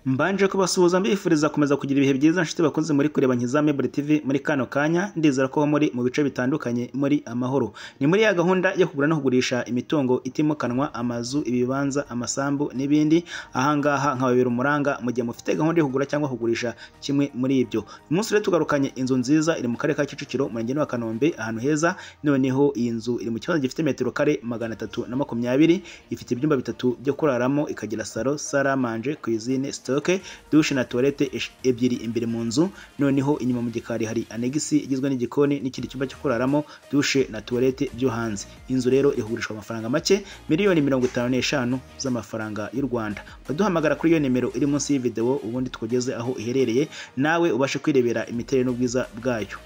Mbanje kubasuhuza mbifuriza gukomeza kugira ibihe byiza nshuti bakunze muri kureba Nkiza Mibure TV muri kano kanya ndizera ko aho muri mu bice bitandukanye muri amahoro ni muri ya gahunda yo kugura no kugurisha imitungo itimukanwa amazu ibibanza amasambu n'ibindi ahangaha nkababera umuranga mu gihe mufite gahunda yo kugura cyangwa kugurisha kimwe muri ibyo uyu munsi rero tugarukanye inzu nziza iri mu karere ka Kicukiro umurenge wa Kanombe ahantu heza noneho iyi nzu iri mu kibanza gifite metero kare magana atatu na makumyabiri ifite ibyumba bitatu byo kuraramo ikagira salo saramanje cuisine sitoke dushe na tuwarete ebyiri imbere mu nzu noneho inyuma mu gikari hari anegisi igizwe n'igikoni n'ikindi cyumba cyo kuraramo dushe na tuwarete byo hanze inzu rero igurishwa amafaranga make miliyoni mirongo itanu n'eshanu z'amafaranga y'u Rwanda baduhamagara kuri iyo nimero iri munsi y'iyi videwo ubundi twugeze aho iherereye nawe ubashe kwirebera imiterere n'ubwiza bwayo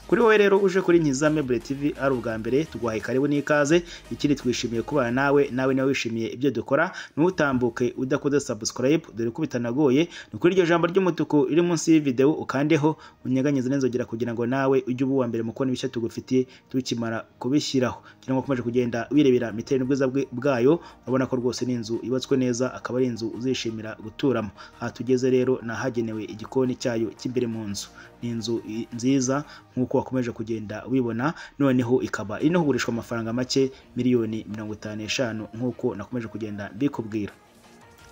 kuri wowe rero uje kuri Nkiza Mebure TV ari ubwa mbere tuguhaye karibu n'ikaze ikindi twishimiye kubana nawe nawe niba wishimiye ibyo dukora ntutambuke udakoze subscribe dore ko bitanagoye ni kuri iryo jambo ry'umutuku riri munsi y'iyi ukandeho unyeganyeze n'inzogera kugira ngo nawe ujye uba uwa mbere mu kubona ibishya tugufitiye tukimara kubishyiraho kugira ngo ukomeje kugenda wirebera imiterere n'ubwiza bwayo urabona ko rwose ni inzu yubatswe neza akaba ari inzu uzishimira guturamo aha tugeze rero ni ahagenewe igikoni cyayo cy'imbere mu nzu ni inzu nziza nk'uko wakomeje kugenda wibona noneho ikaba iri no kugurishwa amafaranga make miliyoni mirongo itanu n'eshanu nk'uko nakomeje kugenda mbikubwira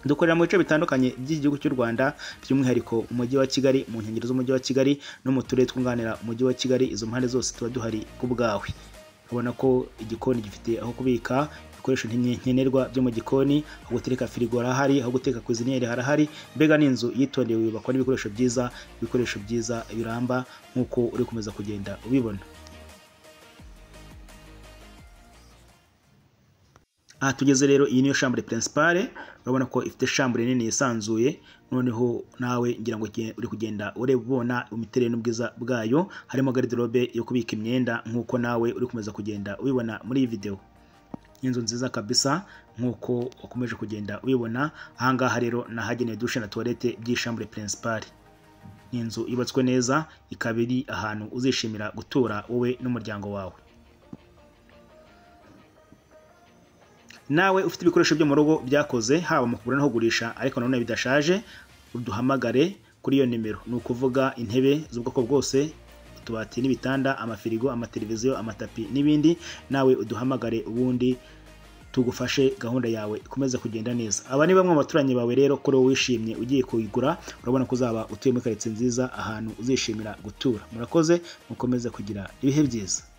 dukorera mu bice bitandukanye by'igihugu cy'u Rwanda by'umwihariko umujyi wa Kigali mu nkengero z'umujyi wa Kigali no mu turere twunganira umujyi wa Kigali izo mpande zose tuba duhari ku bwawe ubona ko igikoni gifite aho kubika ibikoresho nkenerwa byo mu gikoni aho gutereka firigo harahari aho guteka kuziniyeri harahari mbega ni inzu yitondewe yubakwa n'ibikoresho byiza ibikoresho byiza biramba nk'uko uri kumeza kugenda ubibona aha tugeze rero iyi niyo shambure principale urabona ko ifite shambure nini yisanzuye noneho nawe ngira ngo uri kugenda ureba ubona imiterere n'ubwiza bwayo harimo garderobe yo kubika imyenda nk'uko nawe uri kumeza kugenda ubibona muri iyi videwo inzu nziza kabisa nk'uko wakomeje kugenda uyibona ahangaha rero ni ahagenewe dushe na tuwarete by'ishambure principale ni inzu yubatswe neza ikaba iri ahantu uzishimira gutura wowe n'umuryango wawe nawe ufite ibikoresho byo mu rugo byakoze haba mu kugura no kugurisha ariko nanone bidashaje uduhamagare kuri iyo nimero ni ukuvuga intebe z'ubwoko bwose utubati n'ibitanda amafirigo amateleviziyo amatapi n'ibindi nawe uduhamagare ubundi tugufashe gahunda yawe ikomeze kugenda neza aba ni bamwe mu baturanyi bawe rero kuri wowe wishimye ugiye kuyigura urabona ko uzaba utuye muri karitsiye nziza ahantu uzishimira gutura murakoze mukomeze kugira ibihe byiza